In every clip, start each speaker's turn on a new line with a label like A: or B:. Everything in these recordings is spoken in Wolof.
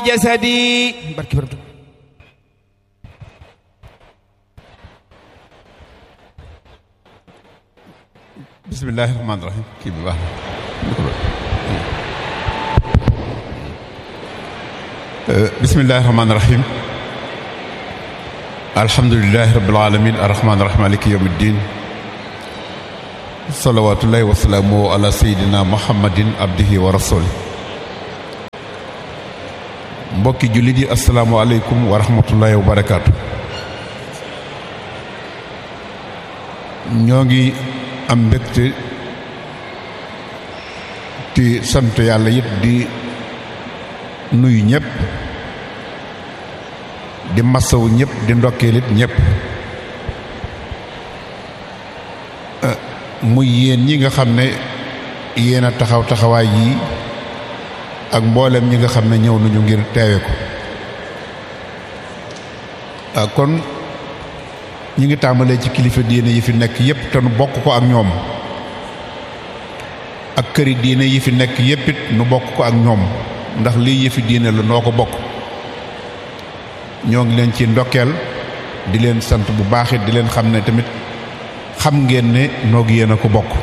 A: وجسدي barki borom Tuuba
B: bismillahi rahmaani rahim kii bi baax na bismillahi rahmaani rahim alhamdulilahi rabbil alamin arrahmaani rahim maliki yawmi ddin salawatullahi wasalaamu ala sayidina muhammadin abdihi wa rasuli mbokki jullit yi asalaamualeykum wa rahmatullahi wa barakaatu ñoo ngi am mbégte ti sant yàlla it di nuyu ñëpp di masawu ñëpp di ndokkeel it ñëpp muy yéen ñi nga xam ne yéen a taxaw taxawaay yii ak mboolem ñi nga xam ne ñëw nañu ngir teewe ko kon ñi ngi tàmbalee ci kilifa diine yi fi nekk yépp te nu bokk ko ak ñoom ak këri diine yi fi nekk yépp it nu bokk ko ak ñoom ndax lii yëfi diine la noo ko bokk ñoo ngi leen ci ndokkeel di leen sant bu baax it di leen xam ne tamit xam ngeen ne noog yéen a ko bokk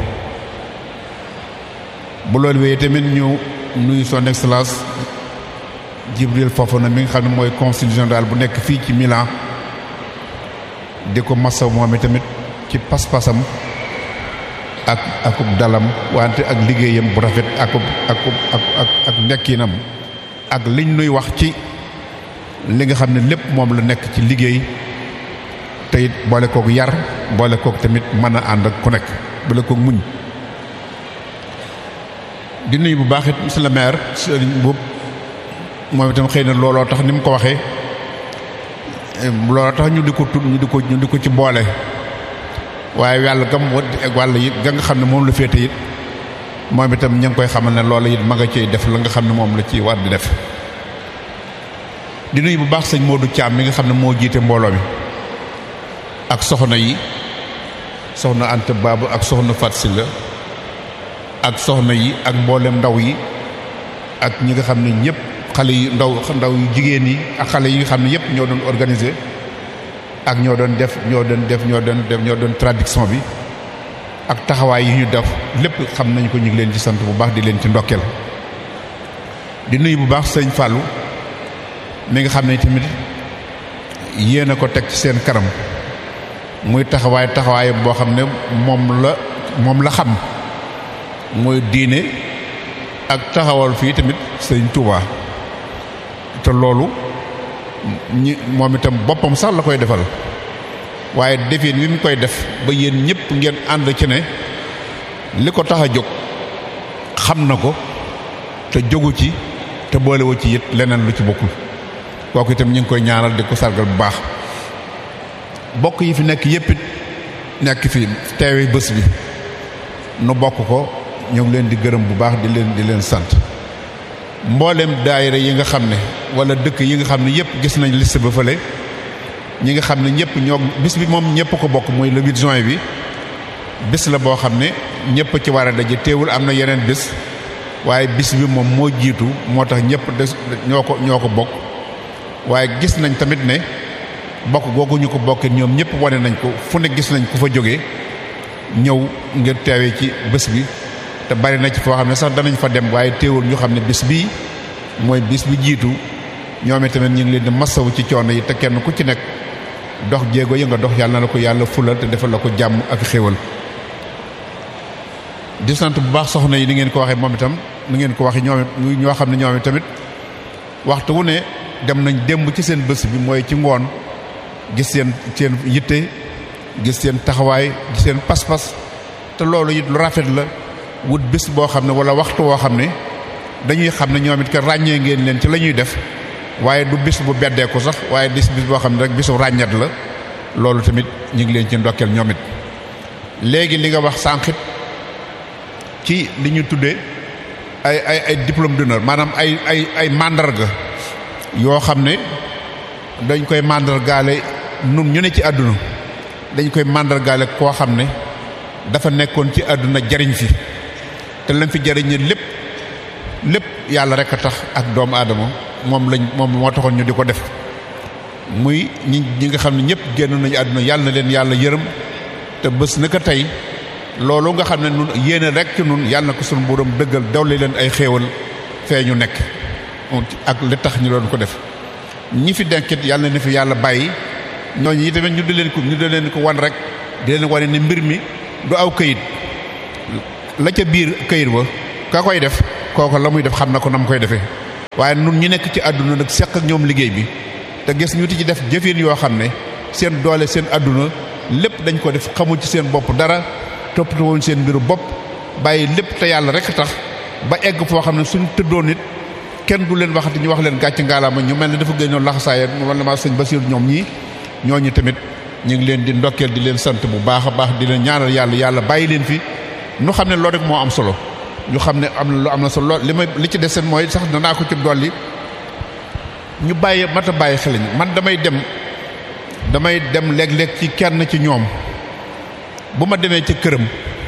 B: bu loolu wéyee tamit ñu nuyu son excellence Jibril Fofana mi nga xam ne mooy consul général bu nekk fii ci Milan di ko masaw moom i tamit ci pas-pasam ak akub dalam wante ak liggéeyam bu rafet akub akub ak ak ak nekkinam ak liñ nuy wax ci li nga xam ne lépp moom la nekk ci liggéey te it boole kook yar boole kook tamit mën a ànd ak ku nekk boole kook muñ di nuyu bu baax it monsieur le maire Serigne Mboup moom itam xëy na looloo tax ni mu ko waxee looloo tax ñu di ko tudd ñu di ko ñu di ko ci boole waaye yàlla gam wa ak wàll it ga nga xam ne moom la féete it moom itam ñu ngi koy xamal ne loola it ma nga ciy def la nga xam ne moom la ci war di def di nuyu bu baax sëñ Modou Thiam mi nga xam ne moo jiite mbooloo mi ak soxna yi soxna Anta Babu ak soxna Fat Silla ak soxna yi ak mboolem ndaw yi ak ñi nga xam ne ñëpp xale yi ndaw ndaw yu jigéen yi ak xale yi nga xam ne yëpp ñoo doon organiser ak ñoo doon def ñoo doon def ñoo doon def ñoo doon traduction bi ak taxawaay yi ñu def lépp xam nañ ko ñu ngi leen ci sant bu baax di leen ci ndokkeel di nuyu bu baax sëñ Fallou mi nga xam ne tamit yéen a ko teg ci seen kanam muy taxawaay taxawaay boo xam ne moom la moom la xam mooy diine ak taxawal fii tamit sëñ Touba te loolu ñi moom itam boppam sax la koy defal waaye defin wi mu koy def ba yéen ñëpp ngeen ànd ci ne li ko tax a jóg xam na ko te jógu ci te boolewu ci it leneen lu ci bokkul kooku itam ñu ngi koy ñaanal di ko sargal bu baax bokk yi fi nekk yëpp it nekk fi teewe bés bi nu bokk ko ñu ngi leen di gërëm bu baax di leen di leen sant mboolem daayira yi nga xam ne wala dëkk yi nga xam ne yëpp gis nañ liste ba fële ñi nga xam ne ñëpp ñoo bis bi moom ñëpp ko bokk muy le 8 juin bi bis la boo xam ne ñëpp ci war a daje teewul am na yeneen bis waaye bis bi moom moo jiitu moo tax ñëpp des ñoo ko ñoo ko bokk waaye gis nañ tamit ne bokk googu ñu ko bokkee ñoom ñëpp wane nañ ko fu ne gis nañ ku fa jógee ñëw ngir teewee ci bés bi te bari na ci foo xam ne sax danañ fa dem waaye teewul ñu xam ne bis bii mooy bis bi jiitu ñoom tamit ñu ngi leen di masawu ci coono yi te kenn ku ci nekk dox jéego yi nga dox yàlla na la ko yàlla fulal te defal la ko jàmm ak xéwal di sant bu baax soxna yi ni ngeen ko waxee moom itam ni ngeen ko waxee ñoom ñoo xam ne ñoom tamit waxtu wu ne dem nañ démb ci seen bés bi mooy ci ngoon gis seen seen yitte gis seen taxawaay gis seen pas-pas te loolu it lu rafet la wut bés boo xam ne wala waxtu woo xam ne dañuy xam ne ñoom it que ràññee ngeen leen ci la ñuy def waaye du bis bu beddeeku sax waaye dis bis boo xam ne rek bisu ràññat la loolu tamit ñu ngi leen ci ndokkeel ñoom it léegi li nga wax sànqit ci li ñu tuddee ay ay ay diplôme d'honneur maanaam ay ay ay mandarga yoo xam ne dañ koy mandargaale nun ñu ne ci àdduna dañ koy mandargaale koo xam ne dafa nekkoon ci àdduna jariñ fi te lam fi jariñ lépp lépp yàlla rek a tax ak doomu aadama moom lañ moom moo taxoon ñu di ko def muy ñi ñi nga xam ne ñëpp génn nañu àdduna yàlla na leen yàlla yërëm te bés naka tey loolu nga xam ne nun yéene rek ci nun yàlla na ko sunu borom dëggal dawle leen ay xéewal fee ñu nekk ak li tax ñu doon ko def ñi fi denkit yàlla na fi yàlla bàyyi ñooñu yi tamit ñu di leen ko ñu di leen ko wan rek di leen wane ne mbir mi du aw këyit la ca biir këyit ba ka koy def kooku la muy def xam na ko na mu koy defee waaye nun ñi nekk ci àdduna nag seq ak ñoom liggéey bi te gis ñu ti ci def jëfin yoo xam ne seen doole seen àdduna lépp dañ ko def xamul ci seen bopp dara toppatoo woon seen mbiru bopp bàyyi lépp te yàlla rek tax ba egg foo xam ne suñ tëddoon nit kenn du leen waxati ñu wax leen gàcc ngaalaama ñu mel ne dafa gënoon laxasaaya wala ma sëñ Basiir ñoom ñii ñooñu tamit ñu ngi leen di ndokkeel di leen sant bu baax a baax di leen ñaanal yàlla yàlla bàyyi leen fi ñu xam ne loolu rek moo am solo ñu xam ne am na lu am na solo lool li may li ci deseen mooy sax danaa ko ci dolli ñu bàyyi mat a bàyyi xel man damay dem damay dem léeg-léeg ci kenn ci ñoom bu ma demee ci këram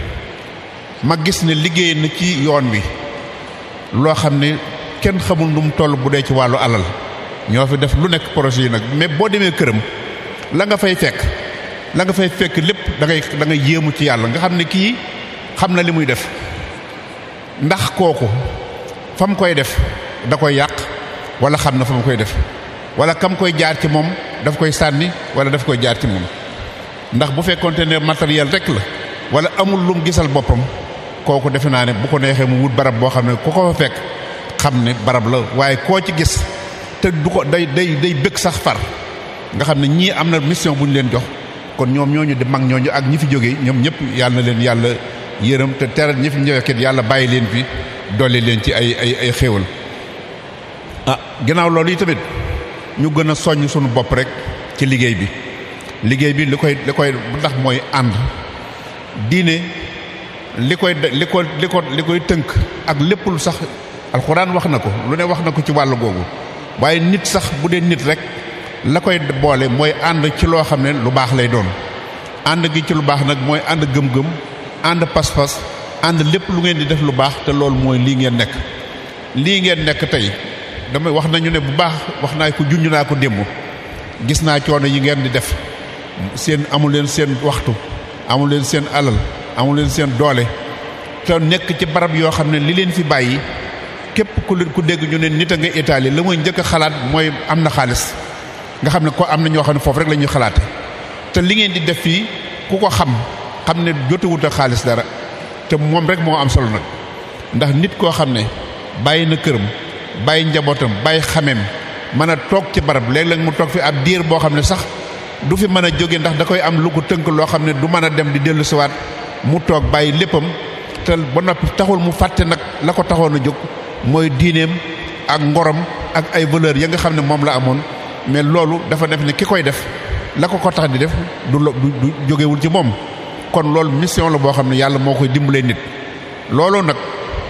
B: ma gis ne liggéey na ci yoon wi loo xam ne kenn xamul nu mu toll bu dee ci wàllu alal ñoo fi def lu nekk projet yi nag mais boo demee këram la nga fay fekk la nga fay fekk lépp da ngay da ngay yéemu ci yàlla nga xam ne kii xam na li muy def ndax kooku fa mu koy def da koy yàq wala xam na fa mu koy def wala kam koy jaar ci moom daf koy sànni wala daf koy jaar ci moom ndax bu fekkonte ne matériel rek la wala amul lum gisal boppam kooku defe naa ne bu ko neexee mu wut barab boo xam ne ku ko fa fekk xam ne barab la waaye koo ci gis te du ko day day day bëgg sax far nga xam ne ñii am na mission bu ñu leen jox kon ñoom ñooñu di mag ñooñu ak ñi fi jógee ñoom ñëpp yàlla na leen yàlla yërëm te teral ñi fi ñëwekit yàlla bàyyi leen fi dolli leen ci ay ay ay xéewal ah ginnaaw loolu yi tamit ñu gën a soññ suñu bopp rek ci liggéey bi liggéey bi li koy li koy ndax mooy ànd diine li koy li ko li ko li koy tënk ak lépp lu sax alxuraan wax na ko lu ne wax na ko ci wàll googu waaye nit sax bu dee nit rek la koy boole mooy ànd ci loo xam ne lu baax lay doon ànd gi ci lu baax nag mooy ànd gëm-gëm ànd pas-pas ànd lépp lu ngeen di def lu baax te loolu mooy lii ngeen nekk lii ngeen nekk tey damay wax nañu ne bu baax wax naa ko junj naa ko démb gis naa coono yi ngeen di def seen amul leen seen waxtu amul leen seen alal amul leen seen doole te nekk ci barab yoo xam ne li leen fi bàyyi képp ku leen ku dégg ñu ne nit a nga Italie la muy njëkk a xalaat mooy am na xaalis nga xam ne ko am na ñoo xam ne foofu rek la ñuy xalaate te li ngeen di def fii ku ko xam xam ne jotewut a xaalis dara te moom rek moo am solo nag ndax nit koo xam ne bàyyi na këram bàyyi njabootam bàyyi xameem mën a toog ci barab léeg-léeg mu toog fi ab diir boo xam ne sax du fi mën a jóge ndax da koy am lu ko tënk loo xam ne du mën a dem di dellu siwaat mu toog bàyyi léppam te ba noppi taxul mu fàtte nag la ko taxoon a jóg mooy diineem ak ngorom ak ay valeur ya nga xam ne moom la amoon mais loolu dafa def ne ki koy def la ko ko tax di def du du jógewul ci moom kon loolu mission la boo xam ne yàlla moo koy dimbalee nit loolu nag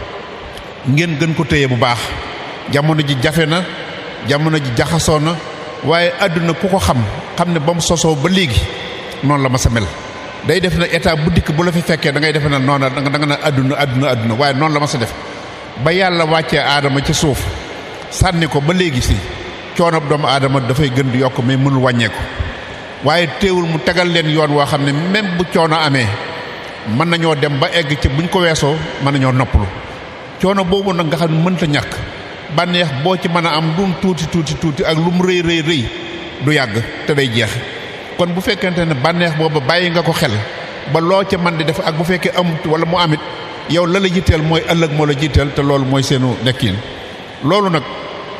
B: ngeen gën ko téye bu baax jamono ji jafe na jamono ji jaxasoo na waaye àdduna ku ko xam xam ne ba mu sosoo ba léegi noonu la ma sa mel day def na état bu dikk bu la fi fekkee da ngay defe na noona da nga na àdduna àdduna àdduna waaye noonu la ma sa def ba yàlla wàccee aadama ci suuf sànni ko ba léegi si coono doomu aadama dafay gën di yokk mais mënul wàññeeku waaye teewul mu tegal leen yoon woo xam ne même bu coono amee mën nañoo dem ba egg ci buñ ko weesoo mën nañoo noppalu coono boobu nag nga xam ne mënta ñàkk bànneex boo ci mën a am lu mu tuuti tuuti tuuti ak lu mu rëy rëy rëy du yàgg te day jeex kon bu fekkente ne bànneex boobu bàyyi nga ko xel ba loo ca man di def ak bu fekkee amut wala mu amit yow la la jiiteel mooy ëllëg moo la jiiteel te loolu mooy seenu nekkin loolu nag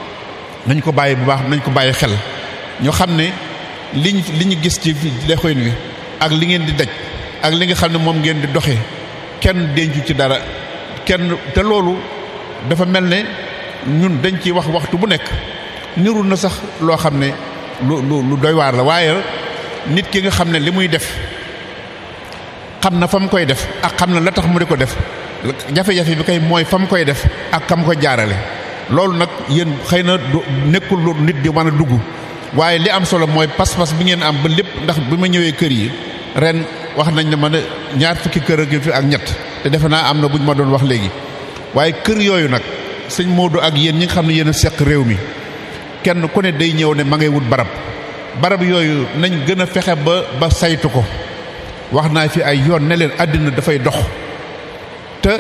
B: nañ ko bàyyi bu baax nañ ko bàyyi xel ñu xam ne liñ li ñu gis ci lexoyn wi ak li ngeen di daj ak li nga xam ne moom ngeen di doxee kenn dencu ci dara kenn te loolu dafa mel ne ñun dañ ciy wax waxtu bu nekk niru na sax loo xam ne lu lu lu doy waar la waaye nit ki nga xam ne li muy def xam na fa mu koy def ak xam na la tax mu di ko def jafe-jafe bi kay mooy fa mu koy def ak kam ko jaarale loolu nag yéen xëy na du nekkul lu nit di mën a dugg waaye li am solo mooy pas-pas bi ngeen am ba lépp ndax bi ma ñëwee kër yi ren wax nañ ne ma ne ñaar fukki kër ak fi ak ñett te defe naa am na bu ñu ma doon wax léegi waaye kër yooyu nag sëñ Modou ak yéen ñi nga xam ne yéen a seq réew mi kenn ku ne day ñëw ne ma ngay wut barab barab yooyu nañ gën a fexe ba ba saytu ko wax naa fi ay yoon ne leen àddina dafay dox te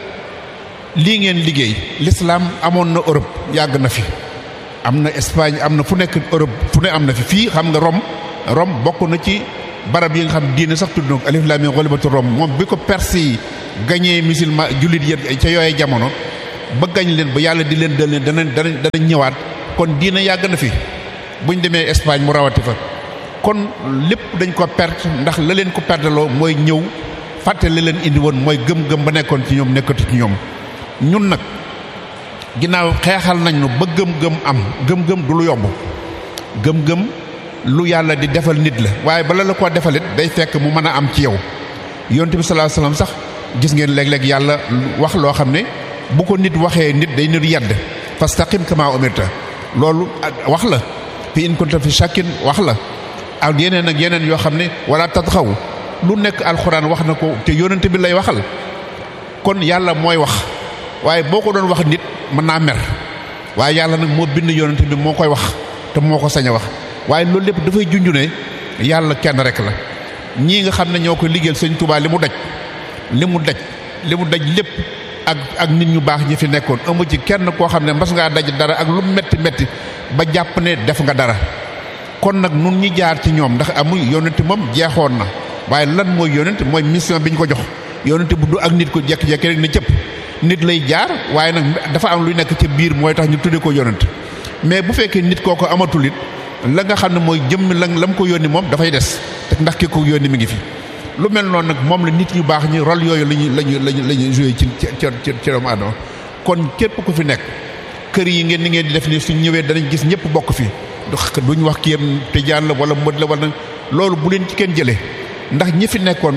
B: lii ngeen liggéey l'islam amoon na Europe yàgg na fi am na Espagne am na fu nekk Europe fu ne am na fi fii xam nga Rome Rome bokk na ci barab yi nga xam diine sax tudd na ko alif lam mim ghalibatu Rome moom bi ko Perse yi gañee musulman jullit yéen ca yooyee jamono ba gañ leen ba yàlla di leen dal leen danañ danañ danañ ñëwaat kon diine yàgg na fi buñ demee Espagne mu rawati fa kon lépp dañ ko perte ndax la leen ko perteloo mooy ñëw fàtte la leen indi woon mooy gëm-gëm ba nekkoon ci ñoom nekkatu ci ñoom ñun nag ginnaaw xeexal nañ nu ba gëm-gëm am gëm-gëm du lu yomb gëm-gëm lu yàlla di defal nit la waaye bala la ko defalit day fekk mu mën a am ci yow yonent bi sallallahu alayhi wasallam sax gis ngeen léeg-léeg yàlla wax loo xam ne bu ko nit waxee nit day nit yedd fastaqim kama umirta loolu wax la fi in kunta fi shakkin wax la ak yeneen ak yeneen yoo xam ne wala tatxaw lu nekk alxuraan wax na ko te yonent bi lay waxal kon yàlla mooy wax waaye boo ko doon wax nit mën naa mer waaye yàlla nag moo bind yonent bi moo koy wax te moo ko sañ a wax waaye loolu lépp dafay junj ne yàlla kenn rek la ñii nga xam ne ñoo ko liggéeyal sëñ Tuubaa li mu daj li mu daj li mu daj lépp ak ak nit ñu baax ñi fi nekkoon amu ci kenn koo xam ne mas ngaa daj dara ak lu metti metti ba jàpp ne def nga dara kon nag nun ñi jaar ci ñoom ndax amuy yonent moom jeexoon na waaye lan mooy yonent mooy mission bi ñu ko jox yonent bu du ak nit ko jekki-jekki rek ne cëpp nit lay jaar waaye nag dafa am luy nekk ci biir mooy tax ñu tudde ko yonent mais bu fekkee nit kooko amatul it la nga xam ne mooy jëmm la la mu ko yónni moom dafay des te ndax ki ko yónni mi ngi fi lu mel noonu nag moom la nit ñu baax ñi rôle yooyu lañuy lañu lañu la ñuy joué ci ci ci ci doomu aadama kon képp ku fi nekk kër yi ngeen ni ngeen di def ni suñ ñëwee danañ gis ñëpp bokk fi duñ wax kii yam tijaan la wala mbët la wala loolu bu leen ci kenn jëlee ndax ñi fi nekkoon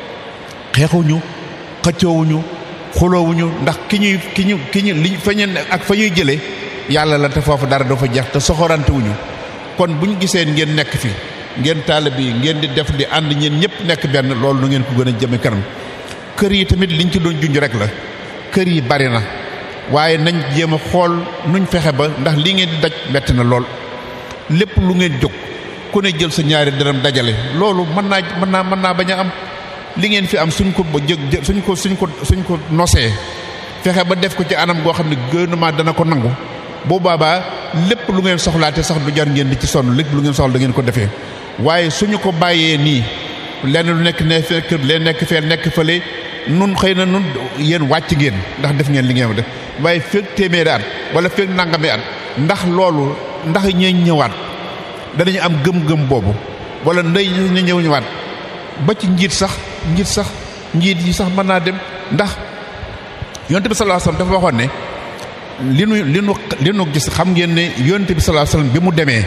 B: xeexuñu xëccoowuñu xuloowuñu ndax ki ñuy ki ñu ki ñu li fa ñu ak fa ñuy jëlee yàlla la te foofu dara dafa jeex te soxorante wuñu kon bu ñu gisee ngeen nekk fi ngeen taalibe yi ngeen di def di ànd ñeen ñëpp nekk benn loolu nu ngeen ko gën a jëme kanam kër yi tamit liñ ci doon junj rek la kër yi bari na waaye nañ jéem a xool nuñ fexe ba ndax li ngeen di daj metti na lool lépp lu ngeen jóg ku ne jël sa ñaari dërëm dajale loolu mën naa mën naa mën naa bañ a am li ngeen fi am suñ ko ba jëg suñ ko suñ ko suñ ko nosee fexe ba def ko ci anam goo xam ne gouvernement dana ko nangu boo baabaa lépp lu ngeen soxlaate sax du jar ngeen di ci sonn lépp lu ngeen soxla da ngeen ko defee waaye suñu ko bàyyee nii lenn lu nekk ne fekk leen nekk fee nekk fële nun xëy na nun yéen wàcc ngeen ndax def ngeen li ngeen def waaye fekk téeméeri at wala fekk nangami at ndax loolu ndax ñee ñëwaat danañu am gëm-gëm boobu wala ndey ñu ñëw ñëwaat ba ci njiit sax njiit sax njiit yi sax mën naa dem ndax yonte bi sallallahu alayhi wasallam dafa waxoon ne li nu li nu li nu gis xam ngeen ne yonte bi sallallahu alayhi wasallam bi mu demee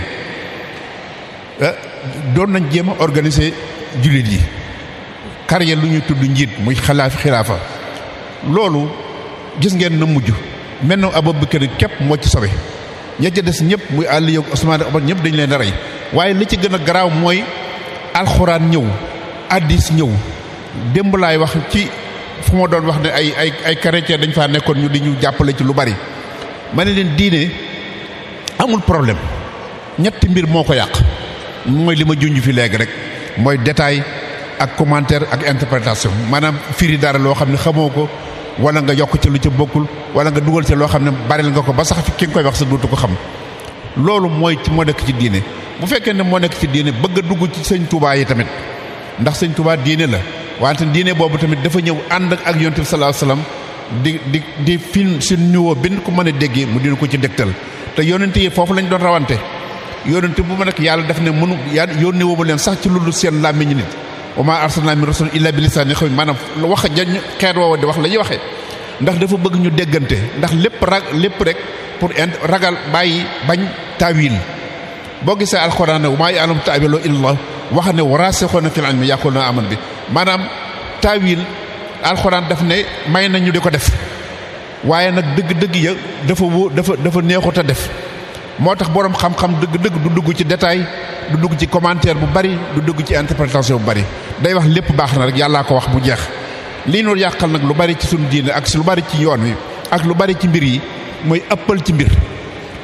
B: doon nañ jéem a organiser jullit yi carrière lu ñuy tudd njiit muy xalaaf xilaafa loolu gis ngeen na mujj mel na Abubakar képp moo ci sobe ña ca des ñëpp muy Aliyu ak Usmaan ak Umar ñëpp dañu leen a rey waaye li ci gën a garaaw mooy alxuraan ñëw addis ñëw démb laay wax ci fu ma doon wax ne ay ay ay chrétien dañ faa nekkoon ñu di ñu jàppale ci lu bari ma ne leen diine amul problème ñetti mbir moo ko yàq mooy li ma junj fi léegi rek mooy détail ak commentaire ak interprétation maanaam firi dara loo xam ne xamoo ko wala nga yokk ci lu ca bokkul wala nga dugal ci loo xam ne baril nga ko ba sax fi ki nga koy wax sa duutu ko xam loolu mooy ci moo nekk ci diine bu fekkee ne moo nekk ci diine bëgg a dugg ci sëñ Tuubaa yi tamit ndax sëñ Tuubaa diine la wante diine boobu tamit dafa ñëw ànd ak yonent bi sallallahu alayhi wasallam di di di fin si niveau bi ko mën a déggee mu dina ko ci dégtal te yonent yi foofu lañ doon rawante yonent bu ma nekk yàlla def ne mënu yaa yónni woomu leen sax ci lu dul seen làmmiñu nit wa maa arsalnaa min rasulin illaa bi lisaani xaw maanaam wax jañ xeet woowa di wax la ñuy waxee ndax dafa bëgg ñu déggante ndax lépp rag lépp rek pour ragal bàyyi bañ taawil boo gisee alxuraan ne wa maa ya'lamu ta'wiilahu illallah wax ne waraasixuuna fil ilmi yaquuluuna aamanna bi maanaam taawil alxuraan daf ne may nañu di ko def waaye nag dëgg-dëgg ya dafa wó dafa dafa neexut a def moo tax boroom xam-xam dëgg-dëgg du dugg ci détail du dugg ci commentaire bu bari du dugg ci interprétation bu bari day wax lépp baax na rek yàllaa ko wax bu jeex lii nu yàqal nag lu bari ci suñu diine ak si lu bari ci yoon wi ak lu bari ci mbir yi mooy ëppal ci mbir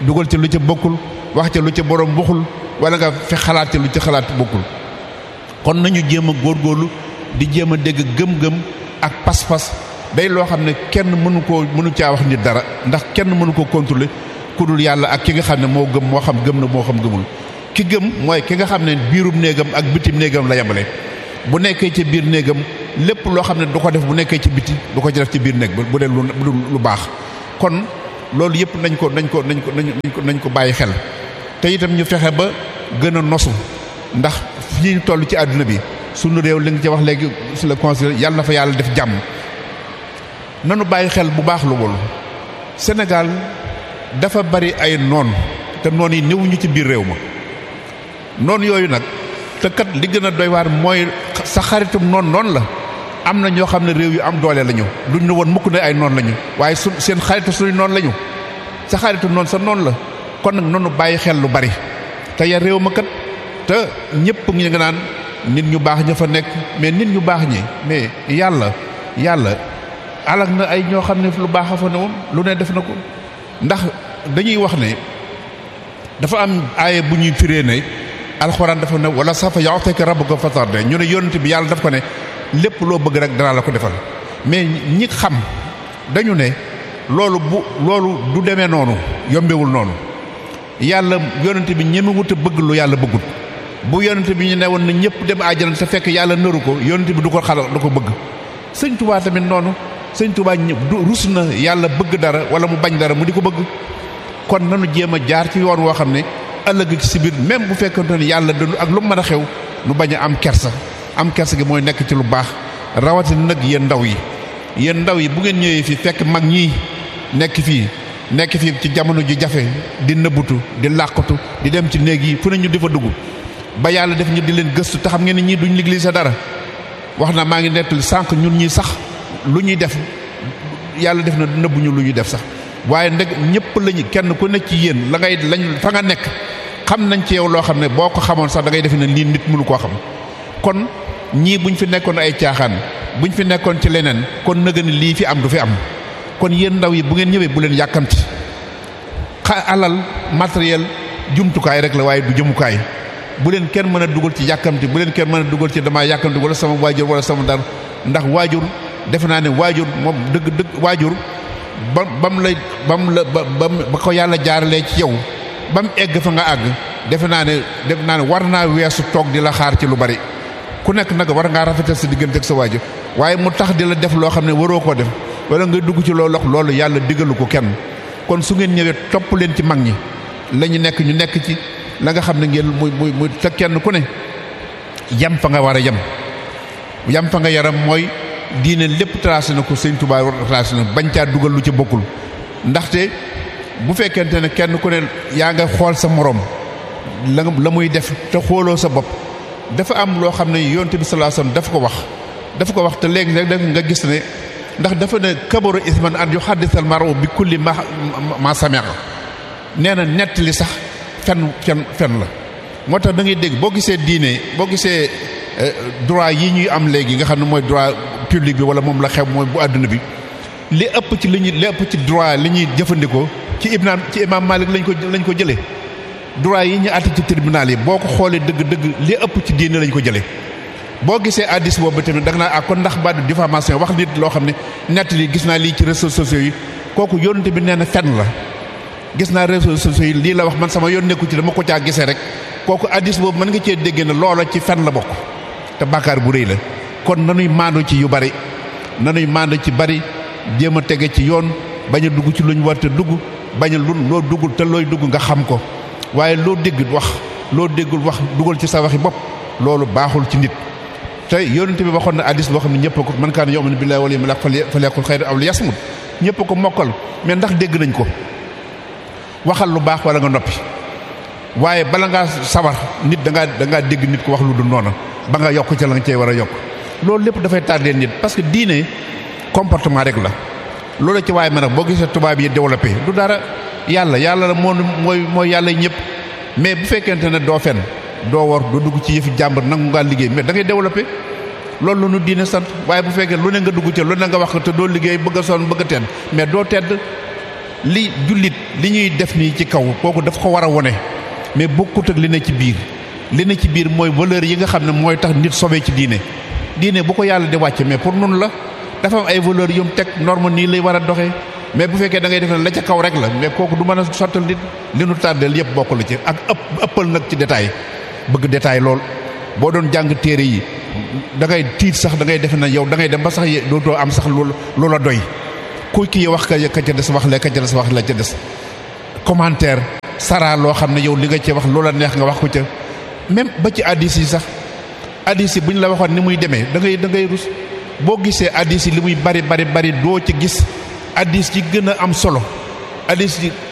B: dugal ci lu ca bokkul wax ca lu ca borom waxul wala nga fi xalaat ca lu ca xalaat bokkul kon nañu jéem a góorgóorlu di jéem a dégg gëm-gëm ak pas-pas day loo xam ne kenn mënu koo mënu caa wax nit dara ndax kenn mënu koo contrôler ku dul yàlla ak ki nga xam ne moo gëm moo xam gëm na moo xam gëmul ki gëm mooy ki nga xam ne biirum néegam ak bitim néegam la yemale bu nekkee ci biir néegam lépp loo xam ne du ko def bu nekkee ci biti du ko ci def ci biir néeg bu dee lu lu baax kon loolu yëpp nañ ko nañ ko nañ ko nañ ko nañ ko bàyyi xel te itam ñu fexe ba gën a nosu ndax fii ñu toll ci àdduna bi sunu réew li nga ci wax léegi sur le conseil yàlla na fa yàlla def jàmm nanu bàyyi xel bu baax lu wol Sénégal dafa bari ay noon te noon yi néewuñu ci biir réew ma noon yooyu nag te kat li gën a doy waar mooy sa xaritum noon noonu la am na ñoo xam ne réew yu am doole lañu duñ ne woon mukk ne ay noon lañu waaye su seen xaritu suñu noon lañu sa xaritu noon sa noon la kon nag nonu bàyyi xel lu bari te ya réew ma kat te ñëpp ngi nga naan nit ñu baax ña fa nekk mais nit ñu baax ñi mais yàlla yàlla alag na ay ñoo xam ne lu baax a fa ne woon lu ne def na ko ndax dañuy wax ne dafa am aaye bu ñuy firee ne alxuraan dafa ne wala safa yu'tika rabbuka fatarda ñu ne yonent bi yàlla daf ko ne lépp loo bëgg rek danaa la ko defal mais ñi xam dañu ne loolu bu loolu du demee noonu yombewul noonu yàlla yonent bi ñemewut a bëgg lu yàlla bëggul bu yonent bi ñu ne woon na ñëpp dem àjjana te fekk yàlla nëru ko yonent bi du ko xala du ko bëgg sëñ tubaa tamit noonu sëñ tubaa du rus na yàlla bëgg dara wala mu bañ dara mu di ko bëgg kon nanu jéem a jaar ci yoon woo xam ne ëllëg ci si biir même bu fekkante ne yàlla dund ak lu mu mën a xew nu bañ a am kersa am kersa gi mooy nekk ci lu baax rawatina nag yéen ndaw yi yéen ndaw yi bu ngeen ñëwee fii fekk mag ñii nekk fii nekk fii ci jamono ju jafe di nëbbutu di làqatu di dem ci néeg yi fu ne ñu di fa dugg ba yàlla def ñu di leen gëstu te xam ngeen ne ñii duñ liggéey sa dara wax na maa ngi nettali sànq ñun ñi sax lu ñuy def yàlla def na nëbbuñu lu ñuy def sax waaye ndeg ñëpp lañu kenn ku nekk ci yéen la ngay lañ fa nga nekk xam nañ ci yow loo xam ne boo ko xamoon sax da ngay defe ne lii nit mënu koo xam kon ñii buñ fi nekkoon ay caaxaan buñ fi nekkoon ci leneen kon nëga ni lii fi am du fi am kon yéen ndaw yi bu ngeen ñëwee bu leen yàkkamti xa alal matériel jumtukaay rek la waaye du jëmukaay bu leen kenn mën a dugal ci yàkkamti bu leen kenn mën a dugal ci damaa yàkkamti wala sama waajur wala sama dara ndax waajur defe naa ne waajur moom dëgg dëgg waajur ba bam la bam la ba ba ko yàlla jaaralee ci yow ba mu egg fa nga àgg defe naa ne defe naa ne war naa weesu toog di la xaar ci lu bari ku nekk nag war ngaa rafetal sa diggante ak sa waajur waaye mu tax di la def loo xam ne waroo koo def wala nga dugg ci loolu loolu yàlla digalu ko kenn kon su ngeen ñëwee topp leen ci mag ñi la ñu nekk ñu nekk ci la nga xam ne ngeen muy muy muy te kenn ku ne yam fa nga war a yem yam fa nga yaram mooy diine lépp tracé na ko sëñ Tuubaa tracé na bañ caa dugal lu ci bokkul ndaxte bu fekkente ne kenn ku ne yaa nga xool sa morom la la muy def te xooloo sa bopp dafa am loo xam ne yonent bi sallallahu alayhi wasallam dafa ko wax dafa ko wax te léegi rek nga gis ne ndax dafa ne kabaru isman an yuhaddisal maru bi kulli ma ma sami'a nee na nettali sax fen fen fen la moo tax da ngay dégg boo gisee diine boo gisee droit yi ñuy am léegi nga xam ne mooy droit public bi wala moom la xew mooy bu àdduna bi li ëpp ci li ñuy li ëpp ci droit li ñuy jëfandikoo ci ibnaan ci imam Malik lañ ko lañ ko jëlee droit yi ñu àtte ci tribunal yi boo ko xoolee dëgg-dëgg li ëpp ci diine lañ ko jëlee boo gisee addis boobu tamit da nga naa ah kon ndax baatu diffamation wax nit loo xam ne nett li gis naa lii ci réseaux sociaux yi kooku yónnte bi nee na fen la gis naa réseaux sociaux yi lii la wax man sama yoon nekku ci dama ko caa gisee rek kooku addis boobu mën nga cee dégg ne loola ci fen la bokk te bàkkaar bu rëy la kon nanuy maandu ci yu bari nanuy maandu ci bari jéem a tege ci yoon bañ a dugg ci lu ñu war te dugg bañ a lu loo duggul te looy dugg nga xam ko waaye loo dégg wax loo déggul wax dugal ci sa waxi bopp loolu baaxul ci nit te yonent bi waxoon na addis boo xam ne ñëpp ko man kaana yu'minu billaahi wal yawmil aaxir falyaqul xayran aw liyasmut ñëpp ko mokkal mais ndax dégg nañ ko waxal lu baax wala nga noppi waaye bala ngaa sawar nit da ngaa da ngaa dégg nit ko wax lu du noona ba nga yokk ca la nga cey war a yokk loolu lépp dafay tardé nit parce que diine comportement rek la loolu ci waaye ma nag boo gisee tubaab yi développé du dara yàlla yàlla la moo mooy mooy yàlla ñëpp mais bu fekkente ne doo fen doo war doo dugg ci yëfi jàmbur nangu ngaa liggéey mais da ngay développé loolu la ñu diine sant waaye bu fekkee lu ne nga dugg ca lu ne nga wax ko te doo liggéey bëgg a sonn bëgg a tedd mais doo tedd li jullit li ñuy def nii ci kaw kooku daf ko war a wone mais bokkut ak li ne ci biir li ne ci biir mooy valeur yi nga xam ne mooy tax nit sobee ci diine diine bu ko yàlla di wàcce mais pour nun la dafa am ay valeur yu mu teg norme nii lay war a doxee mais bu fekkee da ngay def ne la ca kaw rek la mais kooku du mën a sottal nit li nu tàddeel yëpp bokk la ci ak ëpp ëppal nag ci détail bëgg détail lool boo doon jàng téere yi da ngay tiit sax da ngay defe na yow da ngay dem ba sax dootoo am sax loolu loola doy ku kii wax ka ka ca des wax la ka ca des wax la ca des commentaire sara loo xam ne yow li nga ci wax loola neex nga wax ko ca même ba ci addis yi sax addis yi bu ñu la waxoon ni muy demee da ngay da ngay rus boo gisee addis yi li muy bari bari bari doo ci gis addis yi gën a am solo addis yi